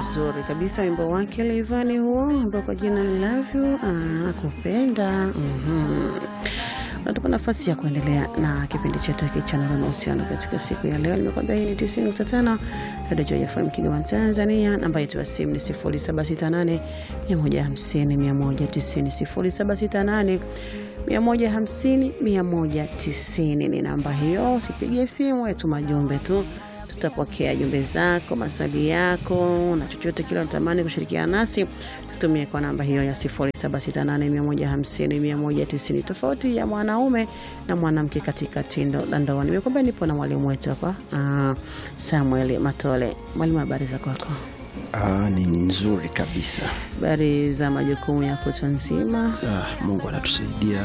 Uzuri kabisa wimbo wake Leivani huo ambao kwa jina Love You ah, kupenda mhm. Natupa nafasi ya kuendelea na kipindi chetu hiki cha Nuru na Uhusiano katika siku ya leo. Nimekwambia hii ni 90.5 Radio Joy FM Kigoma Tanzania. Namba yetu ya simu ni 0768 150 190 0768 150 190 ni namba hiyo. Usipigie simu, tuma jumbe tu tutapokea jumbe zako, maswali yako na chochote kile unatamani kushirikiana nasi, tutumie kwa namba hiyo ya 0768150190. Tofauti ya mwanaume na mwanamke katika tendo la ndoa. Nimekwambia nipo na mwalimu wetu hapa uh, Samuel Matole. Mwalimu, habari za kwako? Ah, ni nzuri kabisa. Habari za majukumu ya kutwa nzima? Ah, Mungu anatusaidia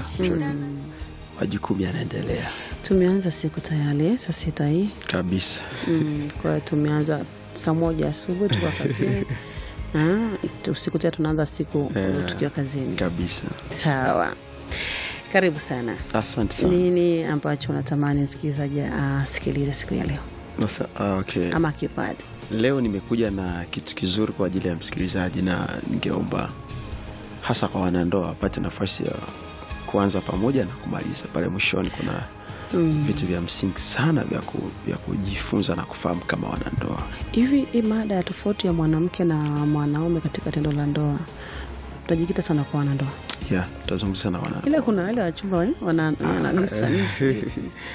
majukumu yanaendelea Tumeanza siku tayari saa sita hii kabisa. mm, kwa hiyo tumeanza saa moja asubuhi tukiwa kazini Ah, usiku tena tunaanza siku Eh, tukiwa kazini. kabisa. Sawa, karibu sana. Asante sana. Nini ambacho unatamani msikilizaji asikilize siku ya leo Sasa, ah, okay. ama akipate? Leo nimekuja na kitu kizuri kwa ajili ya msikilizaji, na ningeomba hasa kwa wanandoa wapate nafasi ya kuanza pamoja na kumaliza pale mwishoni. Kuna vitu vya msingi sana vya, ku, vya kujifunza na kufahamu kama wanandoa. Hivi hii mada ya tofauti ya mwanamke na mwanaume katika tendo la ndoa tutajikita sana kwa wanandoa, Yeah, tutazungumza na wanandoa ila kuna wale wachumba eh, wana- wananisa nisa.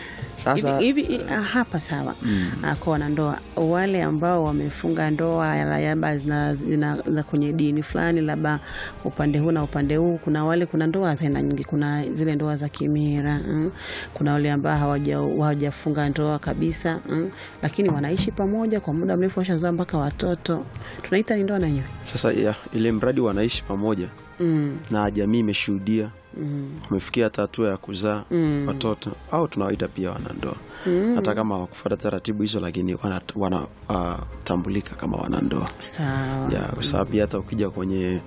sasa. hivi hivi ah, hapa sawa Ah, kwa wanandoa wale ambao wamefunga ndoa ya- labda zina, zina, zina kwenye dini fulani labda upande huu na upande huu kuna wale kuna ndoa za aina nyingi kuna zile ndoa za kimira mm. kuna wale ambao hawaja- hawajafunga ndoa kabisa mm. lakini wanaishi pamoja kwa muda mrefu washazaa mpaka watoto tunaita ni ndoa na yenyewe Sasa ya, ile mradi wanaishi pamoja mm. na jamii imeshuhudia mm. wamefikia hata hatua ya kuzaa Mm. watoto au tunawaita pia wanandoa Mm. hata kama hawakufuata taratibu hizo, lakini wanatambulika kama wanandoa sawa ya kwa sababu pia hata ukija kwenye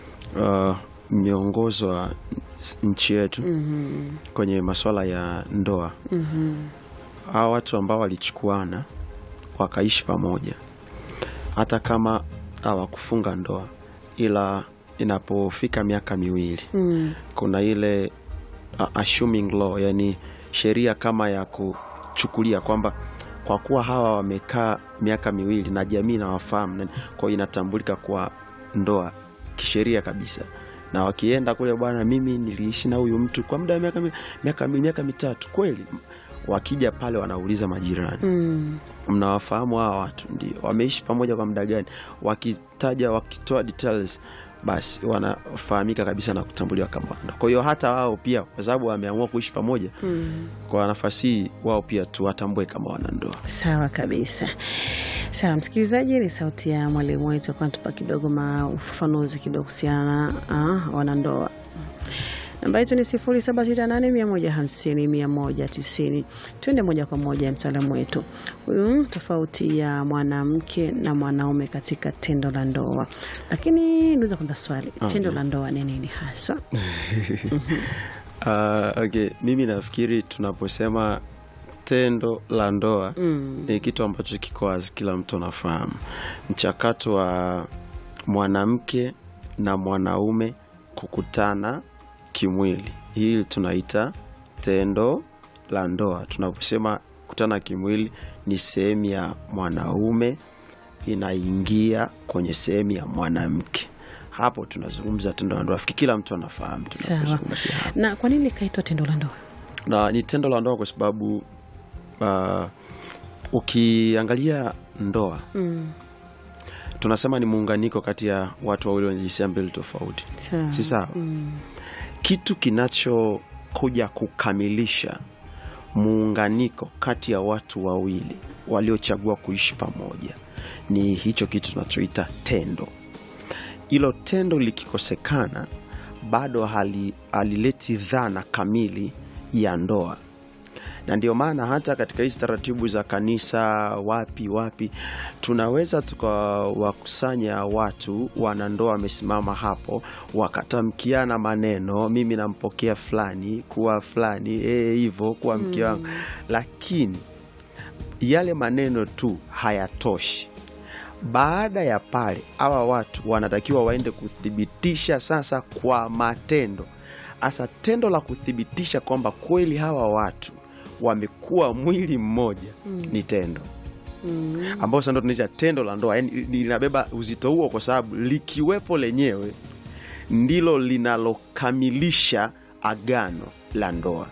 uh, miongozo wa nchi yetu Mhm. kwenye masuala ya ndoa Mhm. hawa watu ambao walichukuana wakaishi pamoja hata kama hawakufunga ndoa, ila inapofika miaka miwili Mm. kuna ile uh, assuming law, yani sheria kama ya kuchukulia kwamba kwa kuwa hawa wamekaa miaka miwili na jamii inawafahamu, na- kwa hiyo inatambulika kwa ndoa kisheria kabisa. Na wakienda kule, bwana, mimi niliishi na huyu mtu kwa muda wa miaka mi- miaka mi- miaka mitatu, kweli wakija pale wanauliza majirani Mm. mnawafahamu hawa watu ndio wameishi pamoja kwa muda gani wakitaja wakitoa details basi wanafahamika kabisa na kutambuliwa kama wanandoa kwa hiyo hata wao pia kwa sababu wameamua kuishi pamoja Mm. kwa nafasi hii wao pia tuwatambue kama wanandoa Sawa kabisa. Sawa msikilizaji, ni sauti ya mwalimu wetu kwa tupa kidogo ma ufafanuzi kidogo kuhusiana na wanandoa. Namba yetu ni 0768150190. Tuende moja kwa moja mtaalamu wetu huyu, tofauti ya mwanamke na mwanaume katika tendo la ndoa. Lakini niweza kwanza swali, tendo la ndoa ni nini hasa? uh, okay. mimi nafikiri tunaposema tendo la ndoa Mm. ni kitu ambacho kiko wazi, kila mtu anafahamu mchakato wa mwanamke na mwanaume kukutana kimwili. Hii tunaita tendo la ndoa. Tunaposema kutana kimwili, ni sehemu ya mwanaume inaingia kwenye sehemu ya mwanamke. Hapo tunazungumza tendo la ndoa. Fikiri kila mtu anafahamu Sawa. tunapozungumzia hapo Na kwa nini ikaitwa tendo la ndoa? na ni tendo la ndoa kwa sababu uh, ukiangalia ndoa Mm. tunasema ni muunganiko kati ya watu wawili wenye jinsia mbili tofauti, Sawa. si sawa? Mm. Kitu kinachokuja kukamilisha muunganiko kati ya watu wawili waliochagua kuishi pamoja ni hicho kitu tunachoita tendo. Hilo tendo likikosekana, bado hali- halileti dhana kamili ya ndoa na ndio maana hata katika hizi taratibu za kanisa wapi wapi tunaweza tukawakusanya watu wanandoa wamesimama hapo wakatamkiana maneno mimi nampokea fulani kuwa fulani eh, hivyo kuwa mke wangu lakini yale maneno tu hayatoshi baada ya pale hawa watu wanatakiwa waende kuthibitisha sasa kwa matendo hasa tendo la kuthibitisha kwamba kweli hawa watu wamekuwa mwili mmoja Mm. ni tendo Mm. ambao sasa ndo tunaita tendo la ndoa yani linabeba uzito huo kwa sababu likiwepo lenyewe ndilo linalokamilisha agano la ndoa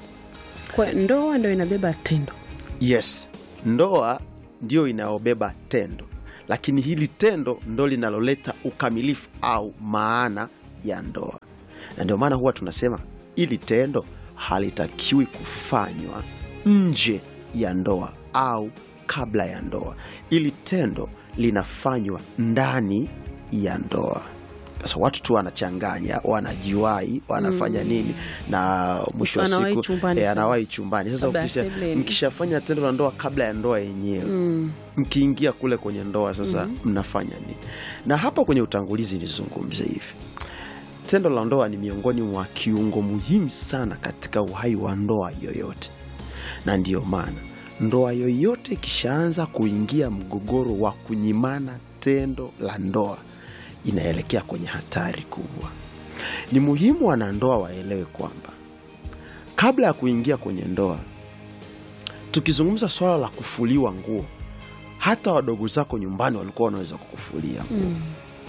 Kwa ndoa ndo inabeba tendo. yes ndoa ndio inayobeba tendo lakini hili tendo ndo linaloleta ukamilifu au maana ya ndoa na ndio maana huwa tunasema ili tendo halitakiwi kufanywa nje ya ndoa au kabla ya ndoa ili tendo linafanywa ndani ya ndoa sasa watu tu wanachanganya wanajiwai wanafanya nini na mwisho wa Anawahi siku chumbani. eh, anawahi chumbani sasa Kabla ya ukisha- sebuleni. mkishafanya tendo la ndoa kabla ya ndoa yenyewe Mm. mkiingia kule kwenye ndoa sasa mnafanya nini na hapa kwenye utangulizi nizungumze hivi tendo la ndoa ni miongoni mwa kiungo muhimu sana katika uhai wa ndoa yoyote na ndiyo maana ndoa yoyote ikishaanza kuingia mgogoro wa kunyimana tendo la ndoa inaelekea kwenye hatari kubwa ni muhimu wanandoa waelewe kwamba kabla ya kuingia kwenye ndoa tukizungumza swala la kufuliwa nguo hata wadogo zako nyumbani walikuwa wanaweza kukufulia nguo Mm.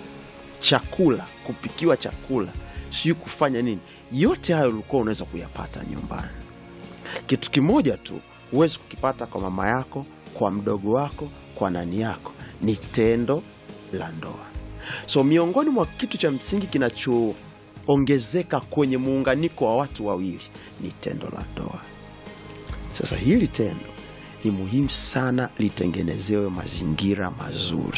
chakula kupikiwa chakula sijui kufanya nini yote hayo ulikuwa unaweza kuyapata nyumbani kitu kimoja tu huwezi kukipata kwa mama yako kwa mdogo wako kwa nani yako ni tendo la ndoa so miongoni mwa kitu cha msingi kinachoongezeka kwenye muunganiko wa watu wawili ni tendo la ndoa sasa hili tendo ni muhimu sana litengenezewe mazingira mazuri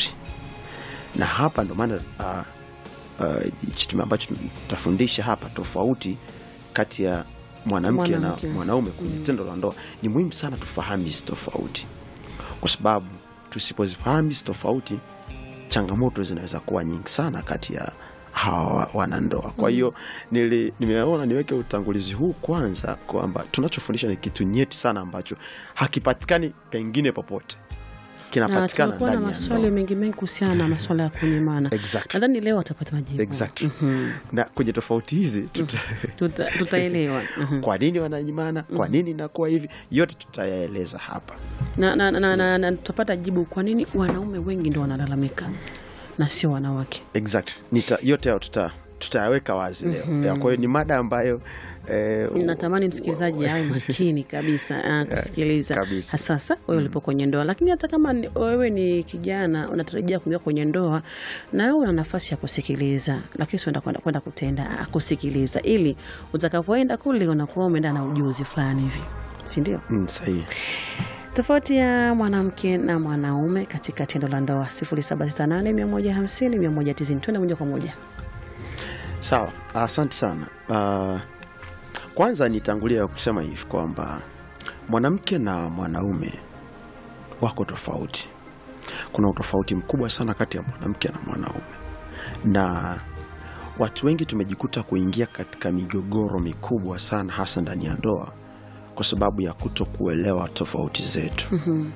na hapa ndo maana uh, uh, hichi ambacho tutafundisha hapa tofauti kati ya mwanamke na Mwanamke. mwanaume kwenye tendo la ndoa ni muhimu sana tufahamu hizi tofauti kwa sababu tusipozifahamu hizi tofauti changamoto zinaweza kuwa nyingi sana kati ya hawa wa- wanandoa kwa hiyo nili- nimeona niweke utangulizi huu kwanza kwamba tunachofundisha ni kitu nyeti sana ambacho hakipatikani pengine popote Na kinapatikana tumekuwa na ndani ya maswali ndoa mengi mengi kuhusiana na maswala ya kunyimana. Exactly. Nadhani leo watapata majibu. Exactly. Mhm. na kwenye tofauti hizi tuta, Tuta- Tutaelewa. Mhm. kwa nini wananyimana kwa nini inakuwa hivi yote tutayaeleza hapa na, na, na, na, na tutapata jibu kwa nini wanaume wengi ndo wanalalamika na sio wanawake. exactly. Nita, yote hayo tuta tutayaweka wazi leo Ya, kwa hiyo ni mada ambayo eh, natamani msikilizaji awe makini kabisa ah, kusikiliza kabisa. hasasa wewe ulipo kwenye ndoa lakini hata kama ni- wewe ni kijana unatarajia kuingia kwenye ndoa na wewe una nafasi ya kusikiliza lakini sienda kwenda kwenda kutenda ah, kusikiliza ili utakapoenda kule unakuwa umeenda na ujuzi fulani hivi si ndio mm, sahihi tofauti ya mwanamke na mwanaume katika tendo la ndoa 0768150190 twende moja kwa moja sawa asante sana uh, kwanza nitangulia kusema hivi kwamba mwanamke na mwanaume wako tofauti kuna utofauti mkubwa sana kati ya mwanamke na mwanaume na watu wengi tumejikuta kuingia katika migogoro mikubwa sana hasa ndani ya ndoa kwa sababu ya kuto kuelewa tofauti zetu Mhm.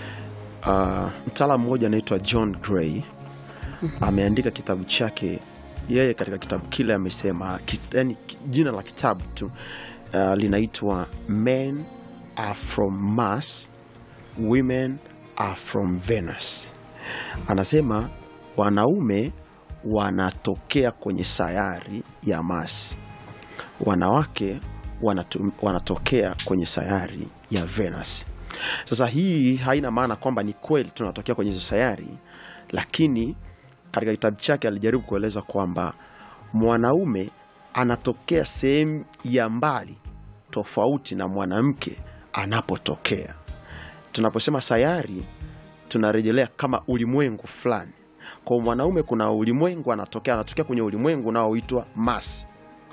uh, mtaalamu mmoja anaitwa john gray ameandika kitabu chake yeye katika kitabu kile amesema kit, yani, ki- jina la kitabu tu uh, linaitwa men are from mars women are from venus anasema wanaume wanatokea kwenye sayari ya mars wanawake wanatu, wanatokea kwenye sayari ya venus sasa hii haina maana kwamba ni kweli tunatokea kwenye hizo sayari lakini katika kitabu chake alijaribu kueleza kwamba mwanaume anatokea sehemu ya mbali tofauti na mwanamke anapotokea tunaposema sayari tunarejelea kama ulimwengu fulani kwa mwanaume kuna ulimwengu anatokea anatokea kwenye ulimwengu unaoitwa Mars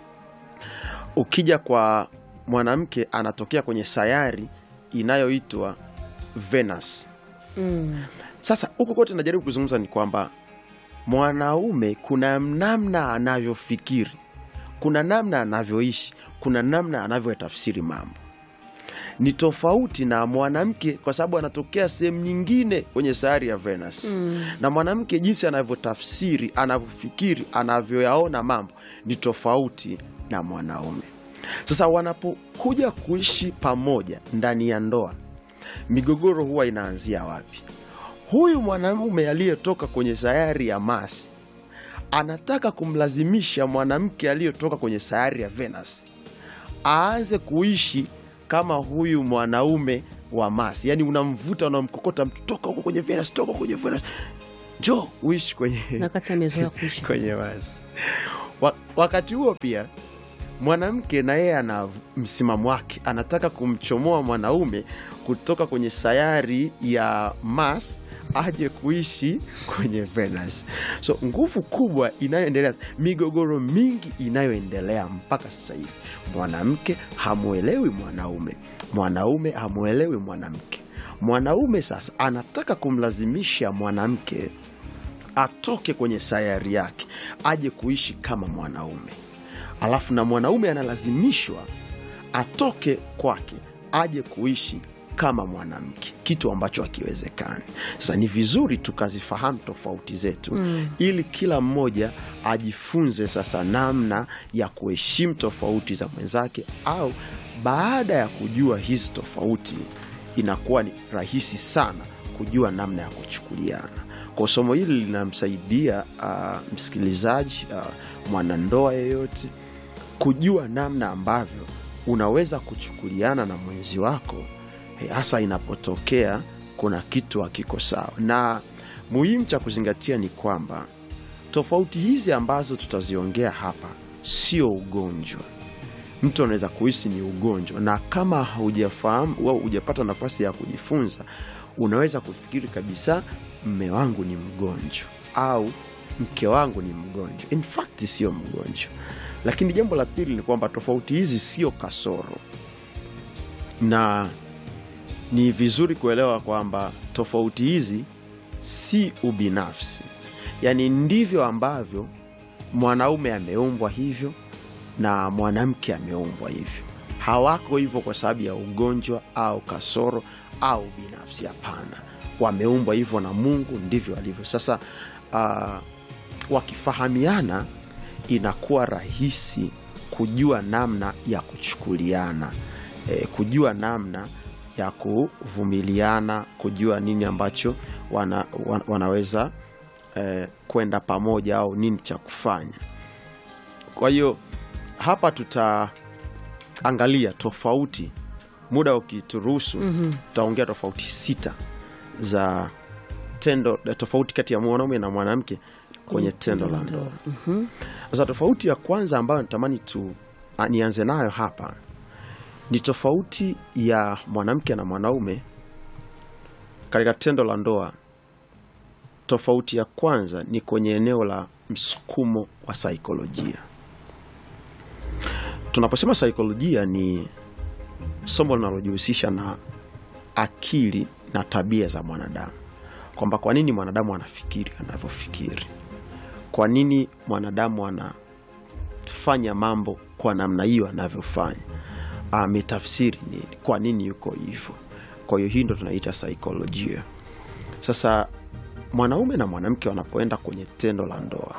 ukija kwa mwanamke anatokea kwenye sayari inayoitwa Venus mm. sasa huko kote najaribu kuzungumza ni kwamba mwanaume kuna namna anavyofikiri kuna namna anavyoishi kuna namna anavyotafsiri mambo ni tofauti na mwanamke kwa sababu anatokea sehemu nyingine kwenye sayari ya Venus Mm. na mwanamke jinsi anavyotafsiri anavyofikiri anavyoyaona mambo ni tofauti na mwanaume sasa wanapokuja kuishi pamoja ndani ya ndoa migogoro huwa inaanzia wapi huyu mwanamume aliyetoka kwenye sayari ya Mars anataka kumlazimisha mwanamke aliyetoka kwenye sayari ya Venus aanze kuishi kama huyu mwanaume wa Mars. Yani unamvuta unamkokota mtu, toka huko kwenye Venus, toka huko kwenye Venus, njoo uishi kwenye na kati amezoea kuishi kwenye Mars. Wa, wakati huo pia mwanamke na yeye ana msimamo wake, anataka kumchomoa mwanaume kutoka kwenye sayari ya Mars aje kuishi kwenye Venus. So nguvu kubwa inayoendelea, migogoro mingi inayoendelea mpaka sasa hivi, mwanamke hamwelewi mwanaume, mwanaume hamwelewi mwanamke. Mwanaume sasa anataka kumlazimisha mwanamke atoke kwenye sayari yake aje kuishi kama mwanaume, alafu na mwanaume analazimishwa atoke kwake aje kuishi kama mwanamke, kitu ambacho hakiwezekani. Sasa ni vizuri tukazifahamu tofauti zetu Mm. ili kila mmoja ajifunze sasa namna ya kuheshimu tofauti za mwenzake, au baada ya kujua hizi tofauti inakuwa ni rahisi sana kujua namna ya kuchukuliana. Kwa somo hili linamsaidia ah, msikilizaji, ah, mwanandoa yeyote kujua namna ambavyo unaweza kuchukuliana na mwenzi wako eh, hasa inapotokea kuna kitu hakiko sawa. Na muhimu cha kuzingatia ni kwamba tofauti hizi ambazo tutaziongea hapa sio ugonjwa. Mtu anaweza kuhisi ni ugonjwa, na kama hujafahamu au hujapata nafasi ya kujifunza, unaweza kufikiri kabisa mme wangu ni mgonjwa au mke wangu ni mgonjwa. In fact sio mgonjwa. Lakini jambo la pili ni kwamba tofauti hizi sio kasoro, na ni vizuri kuelewa kwamba tofauti hizi si ubinafsi, yaani ndivyo ambavyo mwanaume ameumbwa hivyo na mwanamke ameumbwa hivyo. Hawako hivyo kwa sababu ya ugonjwa au kasoro au binafsi. Hapana, wameumbwa hivyo na Mungu, ndivyo walivyo. Sasa ah, wakifahamiana inakuwa rahisi kujua namna ya kuchukuliana, eh, kujua namna ya kuvumiliana, kujua nini ambacho wana, wana, wanaweza eh, kwenda pamoja au nini cha kufanya. Kwa hiyo hapa tutaangalia tofauti, muda ukituruhusu, tutaongea tofauti sita za tendo, tofauti kati ya mwanaume na mwanamke kwenye tendo la ndoa. Mhm. Sasa tofauti ya kwanza ambayo natamani tu a, nianze nayo hapa ni tofauti ya mwanamke na mwanaume katika tendo la ndoa. Tofauti ya kwanza ni kwenye eneo la msukumo wa saikolojia. Tunaposema saikolojia, ni somo linalojihusisha na akili na tabia za mwanadamu, kwamba kwa nini mwanadamu anafikiri anavyofikiri kwa nini mwanadamu anafanya mambo kwa namna hiyo anavyofanya, ametafsiri nini, kwa nini yuko hivyo. Kwa hiyo hii ndo tunaita saikolojia. Sasa mwanaume na mwanamke wanapoenda kwenye tendo la ndoa,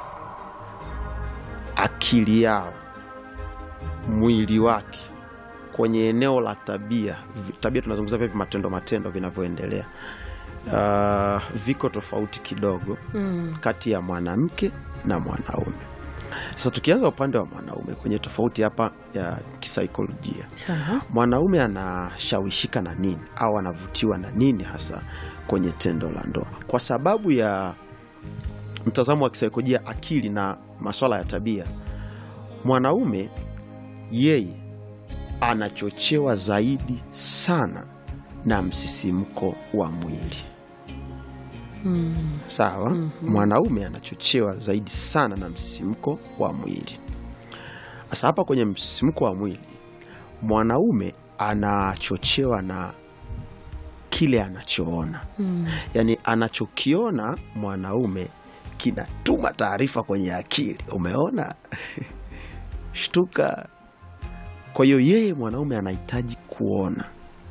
akili yao, mwili wake kwenye eneo la tabia, vi- tabia tunazungumza vipi, matendo matendo vinavyoendelea, uh, viko tofauti kidogo Mm. kati ya mwanamke na mwanaume. Sasa tukianza upande wa mwanaume kwenye tofauti hapa ya kisaikolojia, Sawa. mwanaume anashawishika na nini au anavutiwa na nini hasa kwenye tendo la ndoa? Kwa sababu ya mtazamo wa kisaikolojia, akili na maswala ya tabia, mwanaume yeye anachochewa zaidi sana na msisimko wa mwili. Mm. Sawa. Mwanaume anachochewa zaidi sana na msisimko wa mwili. Sasa hapa kwenye msisimko wa mwili, mwanaume anachochewa na kile anachoona, Mm. yaani anachokiona mwanaume kinatuma taarifa kwenye akili, umeona shtuka. Kwa hiyo yeye mwanaume anahitaji kuona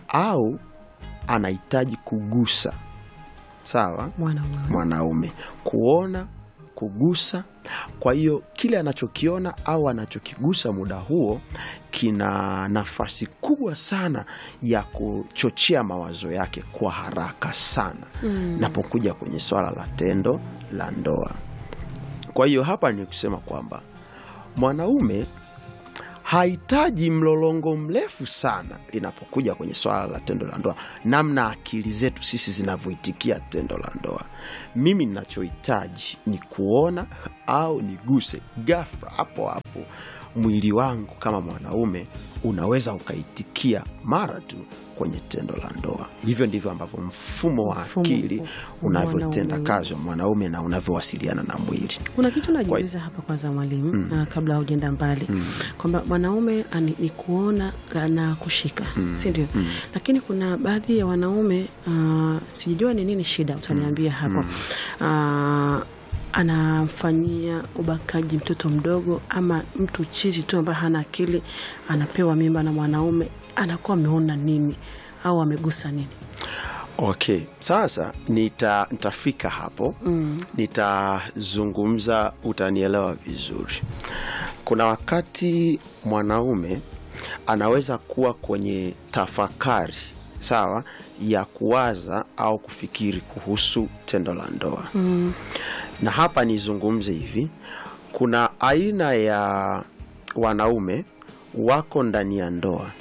au anahitaji kugusa sawa mwanaume mwanaume kuona kugusa kwa hiyo kile anachokiona au anachokigusa muda huo kina nafasi kubwa sana ya kuchochea mawazo yake kwa haraka sana Mm. napokuja kwenye swala la tendo la ndoa kwa hiyo hapa ni kusema kwamba mwanaume hahitaji mlolongo mrefu sana inapokuja kwenye swala la tendo la ndoa namna akili zetu sisi zinavyoitikia tendo la ndoa mimi ninachohitaji ni kuona au niguse gafra hapo hapo mwili wangu kama mwanaume unaweza ukaitikia mara tu kwenye tendo la ndoa hivyo ndivyo ambavyo mfumo wa Mfumo akili wa unavyotenda mwanaume. kazi wa mwanaume na unavyowasiliana na mwili kuna kitu najiuliza hapa kwanza mwalimu mm. kabla haujaenda mbali mm. kwamba mwanaume ani- ni kuona na kushika mm. si ndio mm. lakini kuna baadhi ya wanaume uh, sijua ni nini shida utaniambia hapo uh, anamfanyia ubakaji mtoto mdogo ama mtu chizi tu ambaye hana akili anapewa mimba na mwanaume anakuwa ameona nini au amegusa nini okay sasa nita, nitafika hapo mm. nitazungumza utanielewa vizuri kuna wakati mwanaume anaweza kuwa kwenye tafakari sawa ya kuwaza au kufikiri kuhusu tendo la ndoa mm. na hapa nizungumze hivi kuna aina ya wanaume wako ndani ya ndoa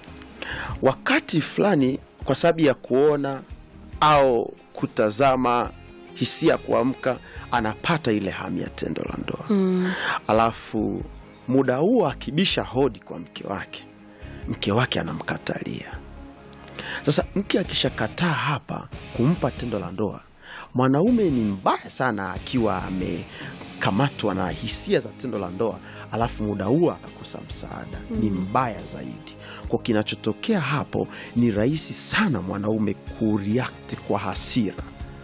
wakati fulani kwa sababu ya kuona au kutazama hisia kuamka anapata ile hamu ya tendo la ndoa mm. alafu muda huo akibisha hodi kwa mke wake mke wake anamkatalia sasa mke akishakataa hapa kumpa tendo la ndoa mwanaume ni mbaya sana akiwa amekamatwa na hisia za tendo la ndoa alafu muda huo akakosa msaada mm. ni mbaya zaidi kwa kinachotokea hapo ni rahisi sana mwanaume kureact kwa hasira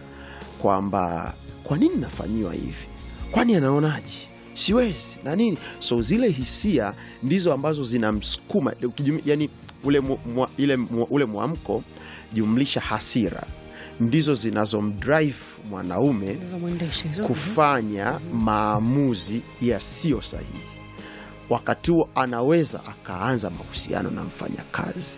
kwamba kwa nini nafanyiwa hivi kwani anaonaje siwezi na nini so zile hisia ndizo ambazo zinamsukuma ukijum- yani ule, mu, mu, ile, mu, ule mwamko jumlisha hasira ndizo zinazomdrive mwanaume mwendesha hizo kufanya maamuzi yasiyo sahihi wakati huo anaweza akaanza mahusiano na mfanyakazi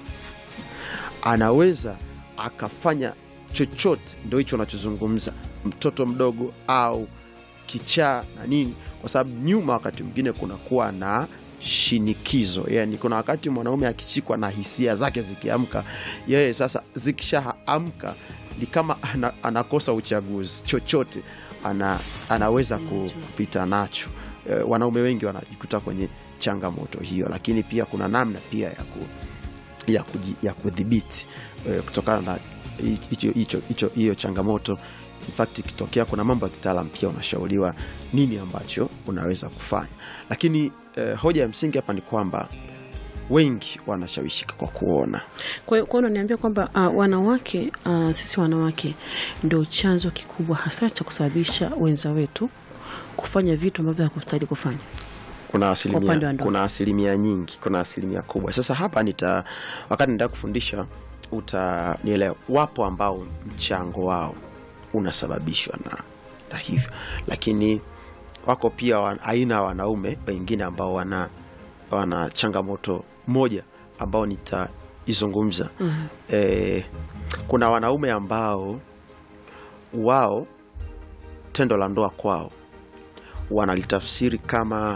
anaweza akafanya chochote ndo hicho anachozungumza mtoto mdogo au kichaa na nini kwa sababu nyuma wakati mwingine kunakuwa na shinikizo yani kuna wakati mwanaume akishikwa na hisia zake zikiamka yeye sasa zikishaamka ni kama ana, anakosa uchaguzi chochote ana, anaweza ku- kupita nacho e, wanaume wengi wanajikuta kwenye changamoto hiyo lakini pia kuna namna pia ya ku, ya, kuji, ya kudhibiti e, kutokana na hicho- hicho- hicho- hiyo changamoto In fact ikitokea kuna mambo ya kitaalam pia unashauriwa nini ambacho unaweza kufanya lakini eh, hoja ya msingi hapa ni kwamba wengi wanashawishika kwa kuona Kwa hiyo kwa hiyo unaniambia kwamba uh, wanawake uh, sisi wanawake ndio chanzo kikubwa hasa cha kusababisha wenza wetu kufanya vitu ambavyo hakustahili kufanya. kuna upande wa asilimia, ndoa. kuna asilimia nyingi kuna asilimia kubwa sasa hapa nita wakati nitaka kufundisha utanielewa wapo ambao mchango wao unasababishwa na, na hivyo lakini wako pia wa, aina ya wanaume wengine ambao wana, wana changamoto moja ambao nitaizungumza mm. e, kuna wanaume ambao wao tendo la ndoa kwao wanalitafsiri kama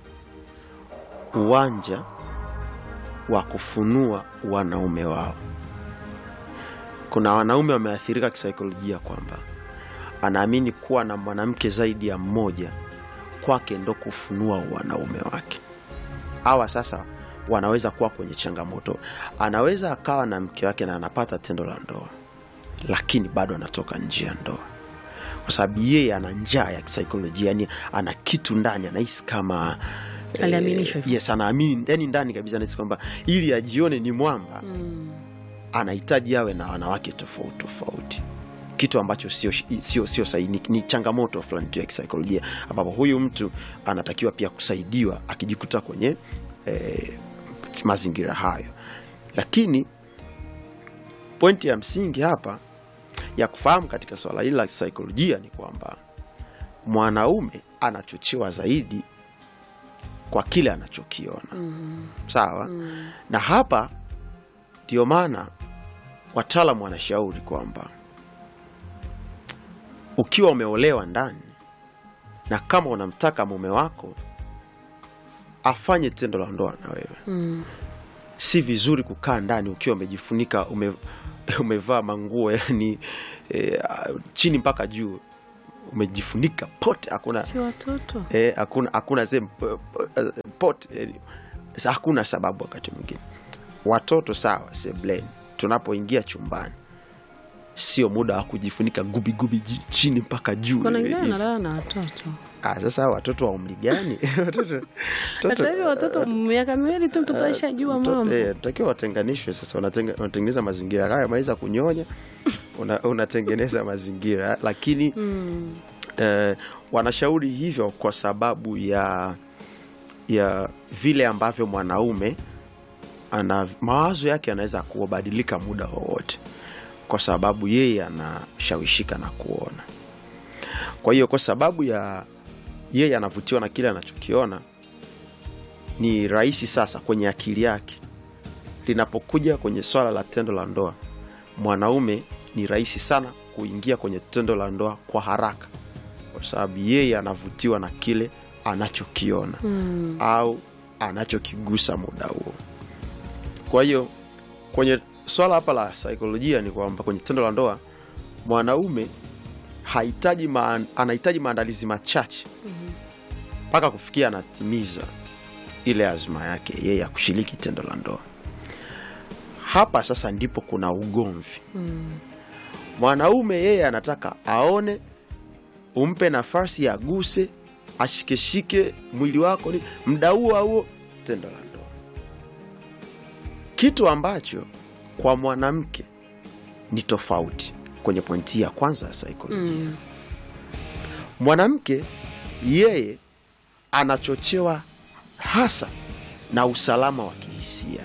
uwanja wa kufunua wanaume wao kuna wanaume wameathirika kisaikolojia kwamba anaamini kuwa na mwanamke zaidi ya mmoja kwake ndo kufunua wanaume wake hawa sasa wanaweza kuwa kwenye changamoto anaweza akawa na mke wake na anapata tendo la ndoa lakini bado anatoka nje ya ndoa kwa sababu yeye ana njaa ya kisaikolojia yani ana kitu ndani anahisi kama eh, Aliaminishwa hivyo. yes anaamini yani ndani kabisa anahisi kwamba ili ajione ni mwamba anahitaji awe na wanawake tofauti tofauti kitu ambacho sio sio sio sahihi ni, ni changamoto fulani tu ya kisaikolojia ambapo huyu mtu anatakiwa pia kusaidiwa akijikuta kwenye eh, mazingira hayo lakini pointi ya msingi hapa ya kufahamu katika swala hili la kisaikolojia ni kwamba mwanaume anachochewa zaidi kwa kile anachokiona Mm. sawa Mm. na hapa ndio maana wataalamu wanashauri kwamba ukiwa umeolewa ndani na kama unamtaka mume wako afanye tendo la ndoa na wewe Mm. si vizuri kukaa ndani ukiwa umejifunika ume, umevaa manguo yani e, chini mpaka juu umejifunika pote hakuna si watoto eh, hakuna hakuna sehemu eh, eh, pot eh, sa- hakuna sababu wakati mwingine watoto sawa sebleni tunapoingia chumbani sio muda wa kujifunika gubigubi ji- chini mpaka juu kuna wengine Eh, wanalala na watoto ah, sasa watoto wa umri gani Watoto- watoto- sasa hivi watoto miaka miwili tu mtoto aishajua mtoto- mambo eh, takiwa watenganishwe sasa wanatenga- wanatengeneza mazingira haya maliza kunyonya una- unatengeneza mazingira lakini Mm. eh, wanashauri hivyo kwa sababu ya ya vile ambavyo mwanaume ana mawazo yake yanaweza kubadilika muda wowote kwa sababu yeye anashawishika na kuona kwa hiyo kwa sababu ya yeye anavutiwa na kile anachokiona ni rahisi sasa kwenye akili yake linapokuja kwenye swala la tendo la ndoa mwanaume ni rahisi sana kuingia kwenye tendo la ndoa kwa haraka kwa sababu yeye anavutiwa na kile anachokiona Mm. au anachokigusa muda huo kwa hiyo kwenye swala hapa la saikolojia ni kwamba kwenye tendo la ndoa mwanaume hahitaji maan, anahitaji maandalizi machache mpaka kufikia anatimiza ile azma yake yeye ya kushiriki tendo la ndoa hapa sasa ndipo kuna ugomvi Mm. mwanaume yeye anataka aone umpe nafasi aguse ashikeshike mwili wako ni mda huo huo tendo la ndoa kitu ambacho kwa mwanamke ni tofauti kwenye pointi ya kwanza ya saikolojia Mm. mwanamke yeye anachochewa hasa na usalama wa kihisia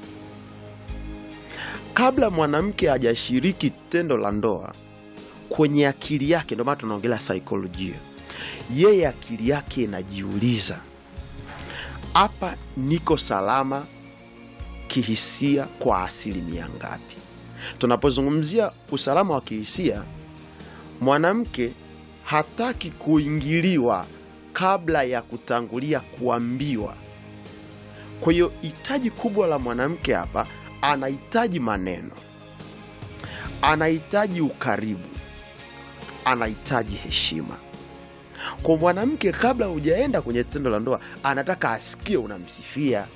kabla mwanamke hajashiriki tendo la ndoa kwenye akili yake ndio maana tunaongelea saikolojia yeye akili yake inajiuliza hapa niko salama kihisia kwa asilimia ngapi tunapozungumzia usalama wa kihisia mwanamke hataki kuingiliwa kabla ya kutangulia kuambiwa kwa hiyo hitaji kubwa la mwanamke hapa anahitaji maneno anahitaji ukaribu anahitaji heshima kwa mwanamke kabla hujaenda kwenye tendo la ndoa anataka asikie unamsifia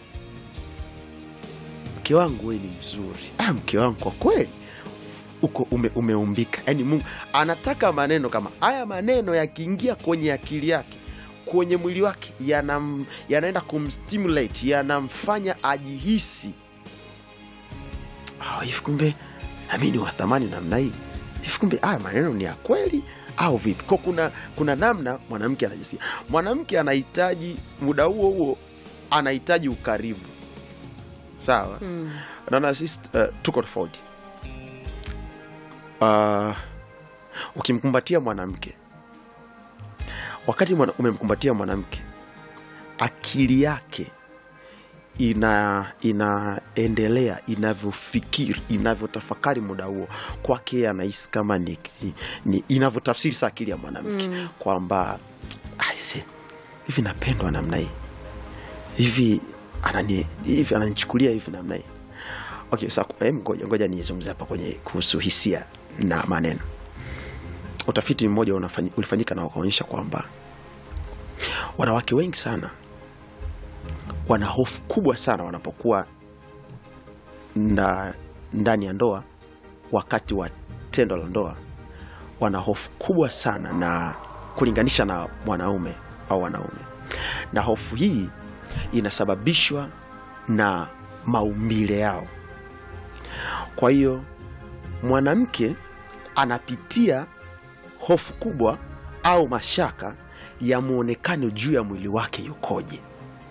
mke wangu wewe ni mzuri ah, mke wangu kwa kweli uko ume, umeumbika yaani mungu anataka maneno kama haya maneno yakiingia kwenye akili yake kwenye mwili wake yanam, yanaenda kumstimulate yanamfanya ajihisi "Ah, hivi kumbe nami ni wa thamani namna hii hivi kumbe haya maneno ni ya kweli au vipi ko kuna kuna namna mwanamke anajisikia mwanamke anahitaji muda huo huo anahitaji ukaribu sawa Mm. naona sisi uh, tuko tofauti uh, ukimkumbatia mwanamke wakati mwana, umemkumbatia mwanamke akili yake ina inaendelea inavyofikiri inavyotafakari muda huo kwake yeye anahisi kama ni, ni, ni inavyotafsiri sa akili ya mwanamke Mm. kwamba aise hivi napendwa namna hii hivi anani hivi ananichukulia hivi namna hii okay sa ngoja, ngoja nizungumze hapa kwenye kuhusu hisia na maneno utafiti mmoja unafanyi- ulifanyika na wakaonyesha kwamba wanawake wengi sana wana hofu kubwa sana wanapokuwa nda, ndani ya ndoa wakati wa tendo la ndoa wana hofu kubwa sana na kulinganisha na mwanaume au wanaume na hofu hii inasababishwa na maumbile yao kwa hiyo mwanamke anapitia hofu kubwa au mashaka ya mwonekano juu ya mwili wake yukoje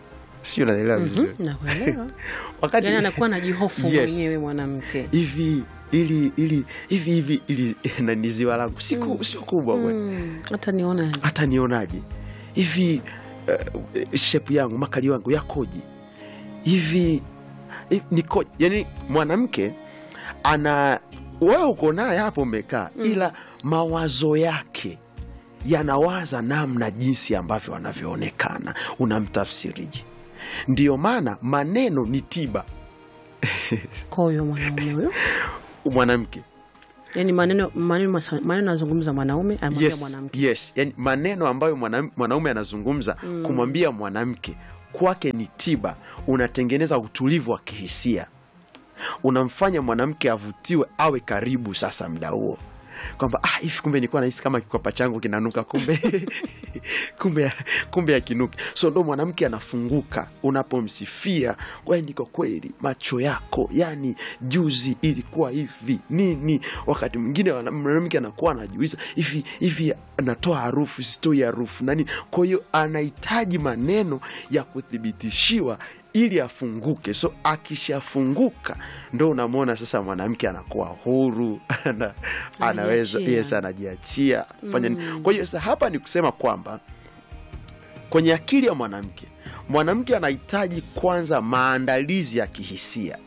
sio unaelewa vizuri nakuelewa wakati yani anakuwa anajihofu Yes. mwenyewe mwanamke hivi ili ili hivi hivi ili na ni ziwa langu si ku- sio kubwa kweli Mm, hata niona hata nionaje hivi uh, shepu yangu makali wangu yakoje hivi hi- nikoje yani mwanamke ana wewe uko naye hapo umekaa ila mawazo yake yanawaza namna jinsi ambavyo anavyoonekana unamtafsiriji ndiyo maana maneno ni tiba kwa huyo mwanaume huyo mwanamke yani maneno maneno masa- maneno anazungumza mwanaume anamwambia yes, mwanamke yes. Yani, maneno ambayo mwanam- mwanaume anazungumza kumwambia mwanamke kwake ni tiba unatengeneza utulivu wa kihisia unamfanya mwanamke avutiwe awe karibu sasa mda huo kwamba ah, hivi kumbe nilikuwa nahisi kama kikwapa changu kinanuka kumbe kumbe kumbe akinuki so ndo mwanamke anafunguka unapomsifia kwa niko kweli macho yako yani juzi ilikuwa hivi nini wakati mwingine wana- mwanamke anakuwa anajiuliza hivi hivi anatoa harufu sitoi harufu nani kwa hiyo anahitaji maneno ya kuthibitishiwa ili afunguke so akishafunguka ndo unamwona sasa mwanamke anakuwa huru ana, anaweza Anajiachia. yes anajiachia fanya nini kwa hiyo sasa hapa ni kusema kwamba kwenye akili ya mwanamke mwanamke anahitaji kwanza maandalizi ya kihisia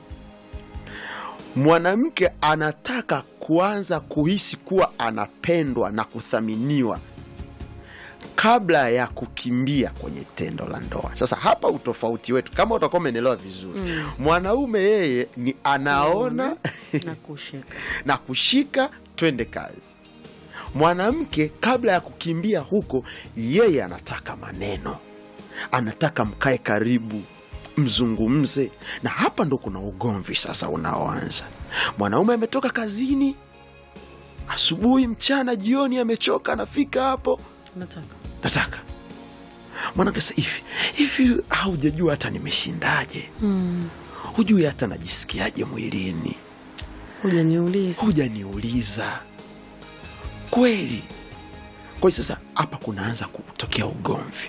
mwanamke anataka kuanza kuhisi kuwa anapendwa na kuthaminiwa kabla ya kukimbia kwenye tendo la ndoa sasa hapa utofauti wetu kama utakuwa umeelewa vizuri Mm. mwanaume yeye ni anaona na kusheka na kushika twende kazi mwanamke kabla ya kukimbia huko yeye anataka maneno anataka mkae karibu mzungumze na hapa ndo kuna ugomvi sasa unaoanza mwanaume ametoka kazini asubuhi mchana jioni amechoka anafika hapo nataka nataka mwanamke sasa hivi hivi haujajua hata nimeshindaje mm. hujui hata najisikiaje mwilini hujaniuliza hujaniuliza kweli kwa hiyo sasa hapa kunaanza kutokea ugomvi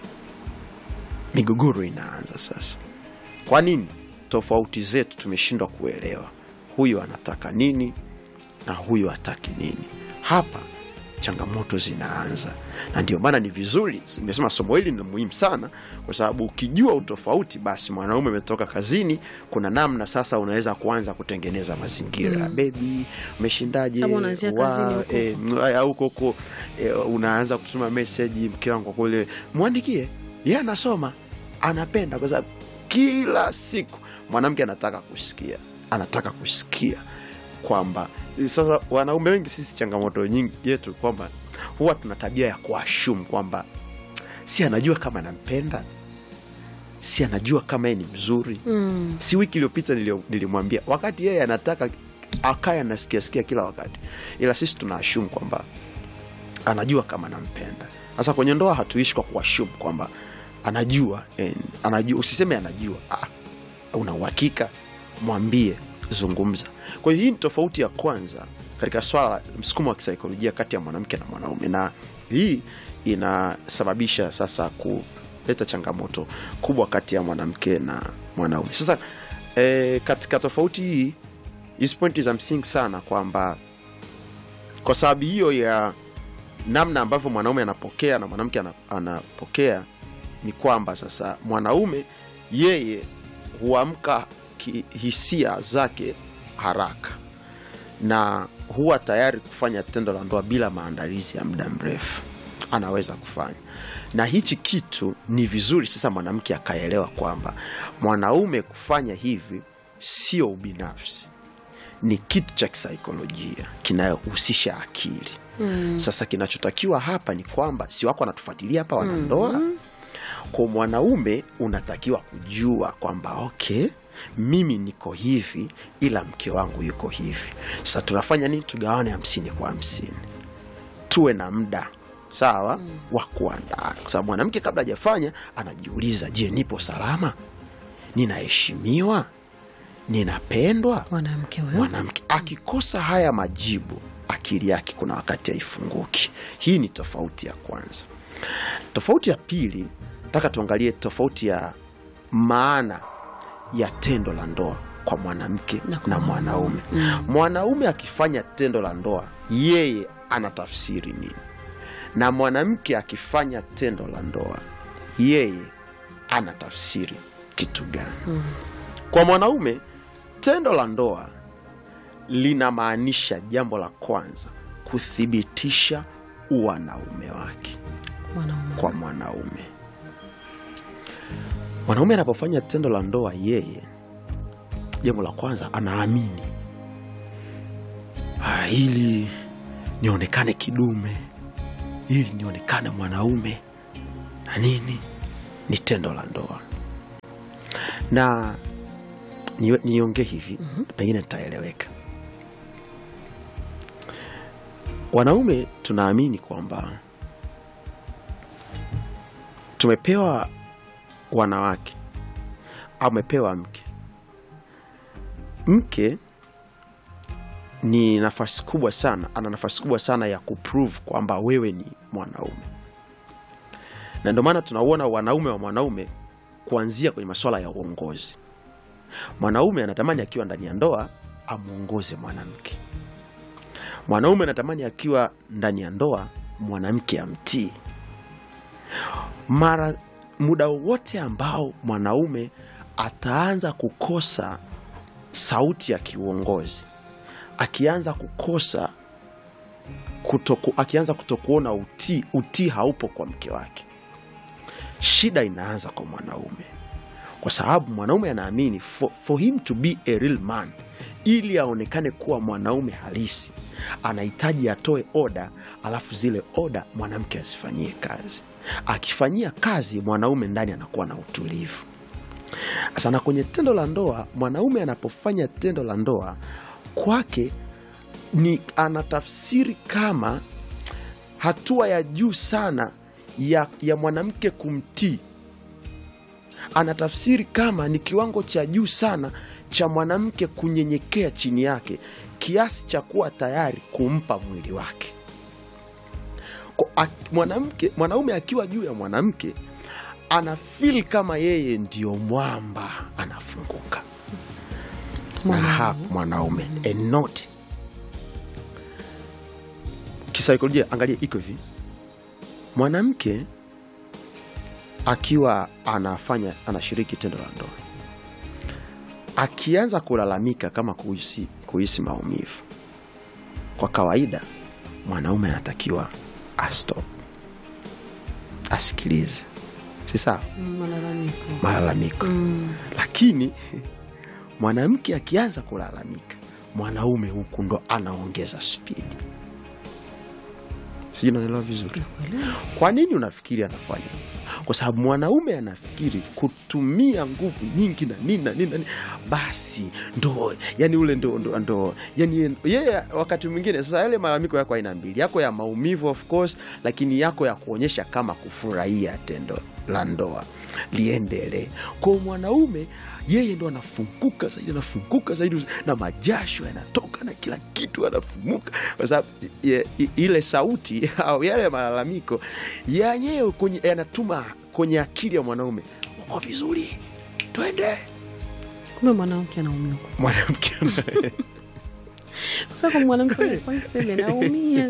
migogoro inaanza sasa kwa nini tofauti zetu tumeshindwa kuelewa huyu anataka nini na huyu hataki nini hapa changamoto zinaanza na ndio maana ni vizuri nimesema somo hili ni muhimu sana kwa sababu ukijua utofauti basi mwanaume umetoka kazini kuna namna sasa unaweza kuanza kutengeneza mazingira mm. bebi umeshindaje Kama unaanzia Wa- kazini huko eh, m- aya, huko huko eh, unaanza kutuma meseji mke wangu kwa kule mwandikie ye anasoma anapenda kwa sababu kila siku mwanamke anataka kusikia anataka kusikia kwamba sasa wanaume wengi sisi changamoto nyingi yetu kwamba huwa tuna tabia ya kuashum kwamba si anajua kama anampenda si anajua kama yeye ni mzuri mm. si wiki iliyopita nilio- nilimwambia wakati yeye anataka akaye anasikiasikia kila wakati ila sisi tunaashum kwamba anajua kama nampenda sasa kwenye ndoa hatuishi kwa kuashum kwamba anajua eh, anajua usiseme anajua ah, una uhakika mwambie zungumza kwa hiyo hii ni tofauti ya kwanza katika swala la msukumo wa kisaikolojia kati ya mwanamke na mwanaume na hii inasababisha sasa kuleta changamoto kubwa kati ya mwanamke na mwanaume sasa e, katika tofauti hii hizi pointi za msingi sana kwamba kwa sababu hiyo ya namna ambavyo mwanaume anapokea na mwanamke ana- anapokea ni kwamba sasa mwanaume yeye huamka ki- hisia zake haraka na huwa tayari kufanya tendo la ndoa bila maandalizi ya muda mrefu anaweza kufanya na hichi kitu ni vizuri sasa mwanamke akaelewa kwamba mwanaume kufanya hivi sio ubinafsi ni kitu cha kisaikolojia kinayohusisha akili Mm. sasa kinachotakiwa hapa ni kwamba si wako anatufuatilia hapa wanandoa kwa mwanaume unatakiwa kujua kwamba okay mimi niko hivi ila mke wangu yuko hivi sasa tunafanya nini tugawane hamsini kwa hamsini tuwe na muda sawa mm. wa kuandaa kwa sababu mwanamke kabla hajafanya anajiuliza je nipo salama ninaheshimiwa ninapendwa mwanamke huyo mwanamke akikosa haya majibu akili yake kuna wakati haifunguki hii ni tofauti ya kwanza tofauti ya pili nataka tuangalie tofauti ya maana ya tendo la ndoa kwa mwanamke Na na, kwa mwanaume Mm. mwanaume akifanya tendo la ndoa yeye anatafsiri nini na mwanamke akifanya tendo la ndoa yeye anatafsiri kitu gani Mm. kwa mwanaume tendo la ndoa linamaanisha jambo la kwanza kuthibitisha uwanaume wake Mwanaume. kwa mwanaume mwanaume anapofanya tendo la ndoa yeye jambo la kwanza anaamini "Ah, ili nionekane kidume ili nionekane mwanaume na nini ni tendo la ndoa na ni- niongee hivi pengine nitaeleweka wanaume tunaamini kwamba tumepewa wanawake au amepewa mke mke ni nafasi kubwa sana ana nafasi kubwa sana ya kuprove kwamba wewe ni mwanaume na ndio maana tunauona wanaume wa mwanaume kuanzia kwenye masuala ya uongozi mwanaume anatamani akiwa ndani ya ndoa amwongoze mwanamke mwanaume anatamani akiwa ndani ya ndoa mwanamke amtii mara muda wowote ambao mwanaume ataanza kukosa sauti ya kiuongozi akianza kukosa kutoku, akianza kutokuona utii utii haupo kwa mke wake shida inaanza kwa mwanaume kwa sababu mwanaume anaamini for, for him to be a real man ili aonekane kuwa mwanaume halisi anahitaji atoe oda alafu zile oda mwanamke azifanyie kazi akifanyia kazi mwanaume ndani anakuwa na utulivu sasa na kwenye tendo la ndoa mwanaume anapofanya tendo la ndoa kwake ni anatafsiri kama hatua ya juu sana ya, ya mwanamke kumtii anatafsiri kama ni kiwango cha juu sana cha mwanamke kunyenyekea chini yake kiasi cha kuwa tayari kumpa mwili wake Kwa- ak- mwanamke mwanaume akiwa juu ya mwanamke ana feel kama yeye ndio mwamba anafunguka na ha mwanaume and not kisaikolojia angalia iko hivi mwanamke akiwa anafanya anashiriki tendo la ndoa akianza kulalamika kama kuhisi, kuhisi maumivu kwa kawaida mwanaume anatakiwa astop asikilize si sawa Mm, Malalamiko. malalamiko Mm. lakini mwanamke akianza kulalamika mwanaume huku ndo anaongeza spidi sijui naelewa vizuri Nakuelewa. kwa nini unafikiri anafanya hivyo? kwa sababu mwanaume anafikiri kutumia nguvu nyingi na nini na nini na nini basi ndo yani ule ndo, ndo, ndo yani yeye wakati mwingine sasa yale malalamiko yako aina mbili yako ya maumivu of course lakini yako ya kuonyesha kama kufurahia tendo la ndoa liendelee kwa mwanaume yeye ndo anafunguka zaidi anafunguka zaidi na majasho yanatoka na kila kitu anafumuka kwa sababu ye- i- ile sauti au yale malalamiko yenyewe kwenye- yanatuma kwenye akili ya mwanaume uko vizuri twende Kumbe mwanamke anaumia huko. mwanamke Sasa kwa mwanamke kwa sema naumia.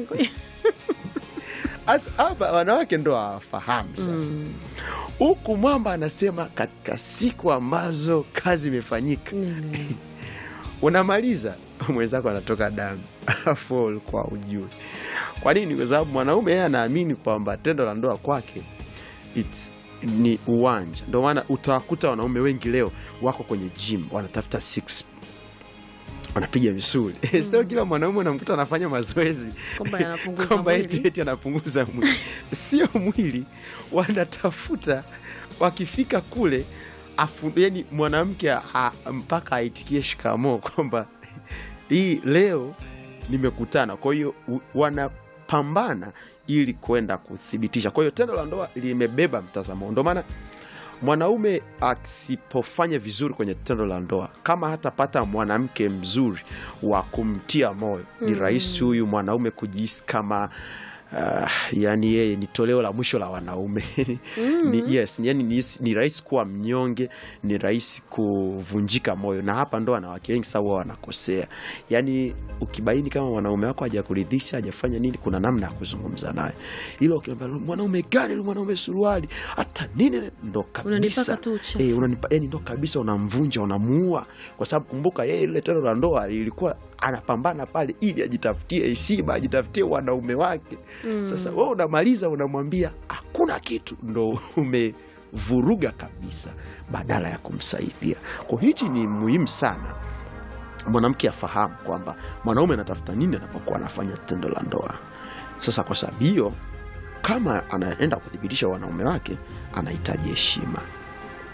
Asa, hapa wanawake ndo hawafahamu sasa Mm. huku mwamba anasema katika siku ambazo kazi imefanyika Nielewa. unamaliza mwenzako anatoka damu afu ulikuwa ujue kwa nini kwa sababu mwanaume yeye anaamini kwamba tendo la ndoa kwake it's, ni uwanja ndio maana utawakuta wanaume wengi leo wako kwenye gym wanatafuta six wanapiga misuli sio kila mwanaume unamkuta anafanya mazoezi Kwamba anapunguza kwamba mwili. eti eti anapunguza mwili sio mwili wanatafuta wakifika kule afu, yani mwanamke a- mpaka aitikie shikamoo kwamba hii leo nimekutana kwa hiyo u- wanapambana ili kwenda kuthibitisha kwa hiyo tendo la ndoa limebeba mtazamo ndio maana mwanaume asipofanya vizuri kwenye tendo la ndoa kama hatapata mwanamke mzuri wa kumtia moyo ni Mm. rahisi huyu mwanaume kujihisi kama uh, yani yeye ni toleo la mwisho la wanaume ni, yes, yani ni, ni rahisi kuwa mnyonge, ni rahisi kuvunjika moyo, na hapa ndo wanawake wengi sasa huwa wanakosea. Yani ukibaini kama mwanaume wako hajakuridhisha hajafanya nini, kuna namna ya kuzungumza naye, ila ukiambia mwanaume gani, mwanaume suruali hata nini, ndo kabisa Unanipaka tu uchafu. eh, unanipa yani ndo kabisa unamvunja, unamuua, kwa sababu kumbuka, yeye ile tendo la ndoa lilikuwa anapambana pale ili ajitafutie heshima, ajitafutie wanaume wake. Sasa wewe unamaliza, unamwambia hakuna kitu, ndo umevuruga kabisa, badala ya kumsaidia. Kwa hichi ni muhimu sana mwanamke afahamu kwamba mwanaume anatafuta nini anapokuwa anafanya tendo la ndoa. Sasa kwa sababu hiyo, kama anaenda kuthibitisha wanaume wake, anahitaji heshima